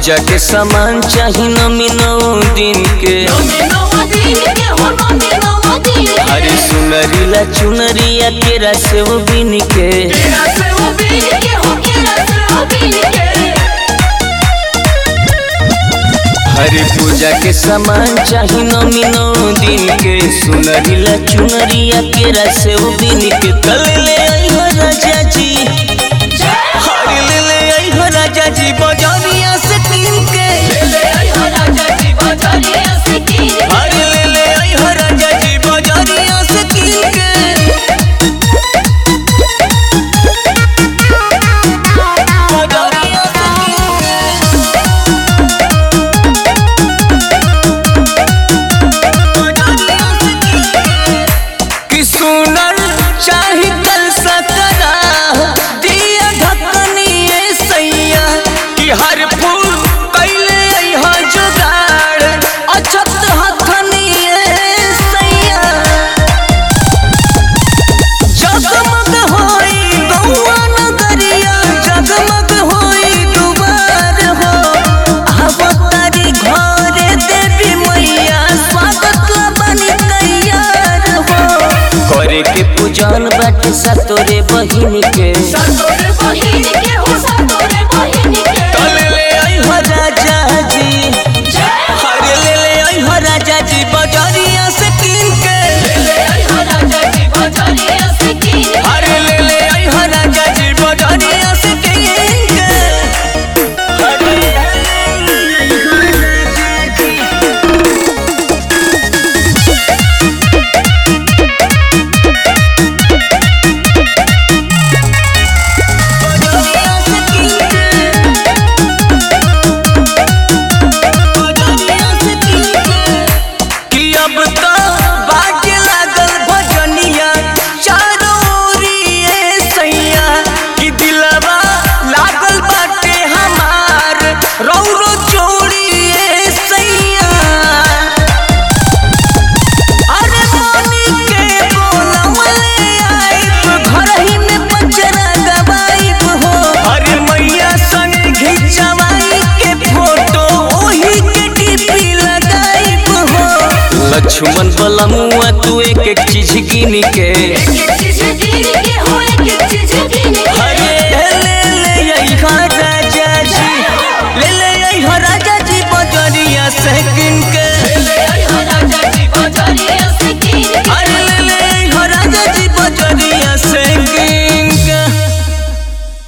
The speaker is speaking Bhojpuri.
पूजा के सामान चाही नमी नौ दिन के अरे सुनरीला चुनरिया तेरा से वो बिन के हरे पूजा के सामान चाही नमी नौ दिन के सुनरीला चुनरिया तेरा से वो बिन के कल ले आई हो राजा जी हरे ले ले आई हो राजा जी बजरिया से कीन के हरे ले ले आई हो राजा जी बजरिया से कीन के बजरिया से कीन के कि सुनल चाही कल सकरा दिया ढकनिए सैया कि हर फूल कैले अइहा जुगाड़ अछत हथनिए सैया जगमग होई गौआ नगरिया जगमग होई दुबार हो अवतारी घरे देवी मैया स्वागत ला बनी तैयार हो करे के पूजन बाटे सतोरे बहिन के कल ले आई हो राजा जी हरे ले ले आई हो राजा जी बजरिया से कीन के हरे ले ले आई हो राजा जी बजरिया से कीन के हरे ले आई हो राजा जी बजरिया से कि अब तो बाजे लागल भजनिया चारों ओरिए सैया कि दिलवा लागल बाटे हमार रौरो चोरिए सैया अरे मोनी के बोलवले आइब घरही में पचरा दबाइब हो अरे मैया संग घिचवाई के फोटो ओही के टीपी लगाइब हो लक्ष्मण बलमुआ तू एक एक चीज गिन के